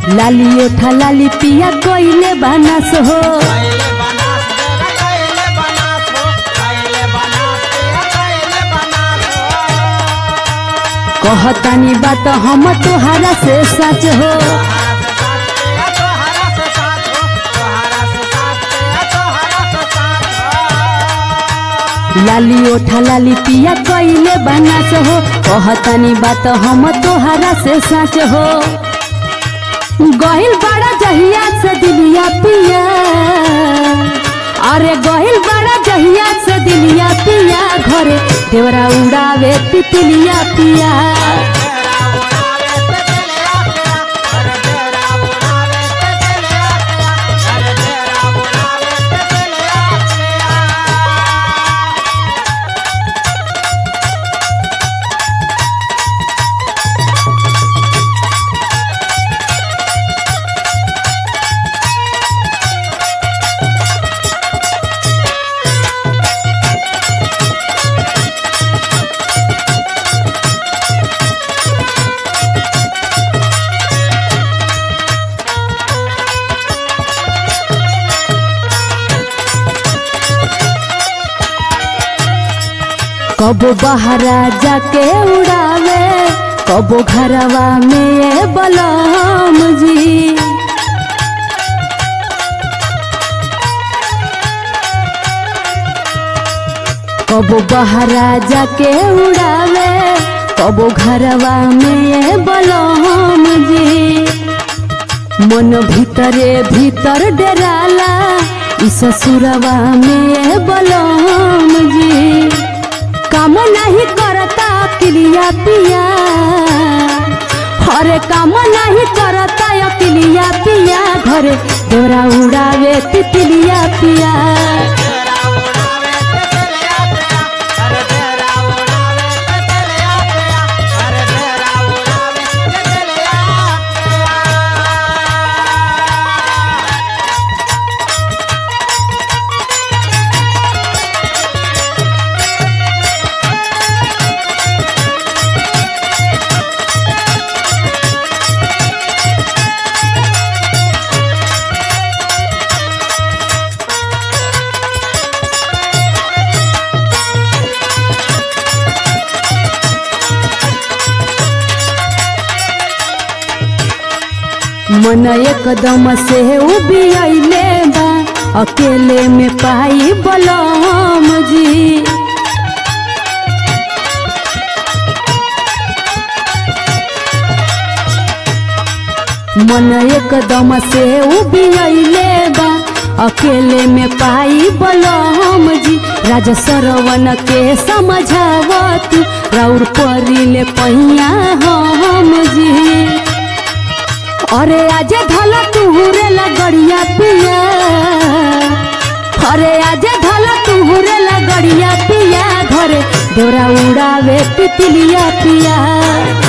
लाली ओठा लाली पिया कोइले बानस हो कैले बनास देवा कैले बनास हो कैले बनास देवा कैले बनास हो कहतानी बात हम तोहरा से सच हो तोहरा से साथ देवा तोहरा से साथ हो तोहरा से साथ देवा तोहरा से साथ हो लाली ओठा लाली पिया कोइले बानस हो कहतानी बात हम तोहरा से सच हो गहिल बड़ा जहिया से दिलिया पिया अरे गहिल बड़ा जहिया से दिलिया पिया घरे देवरा उड़ावे तितलिया पिया तेरा उड़ावे ते चले आया अरे तेरा उड़ावे ते चले आया अरे तेरा उड़ावे ते चले आया कबो बहरा जाके उड़ावे कबो घरवा में बलम जी कबो बहरा जाके उड़ावे कबो घरवा में बलम जी मन भीतरे भीतर डराला ई ससुरवा में बलम जी काम नहीं करता किलिया पिया हरे काम नहीं करता अकिलिया पिया घरे देवरा उड़ावे तितलिया पिया तेरा उड़ावे ते चले आया अरे तेरा उड़ावे ते चले आया अरे तेरा उड़ावे ते चले आया मन एकदम से उबियले बा अकेले में पाई बलम जी मन एकदम से उबियले बा अकेले में पाई बलम जी राजा सरवन के समझावत राउर परिले पहिया हम जी अरे आजे धला तुहुरे लगड़िया पिया अरे आजे धला तुहुरे लगड़िया पिया घरे देवरा उड़ावे तितलिया पिया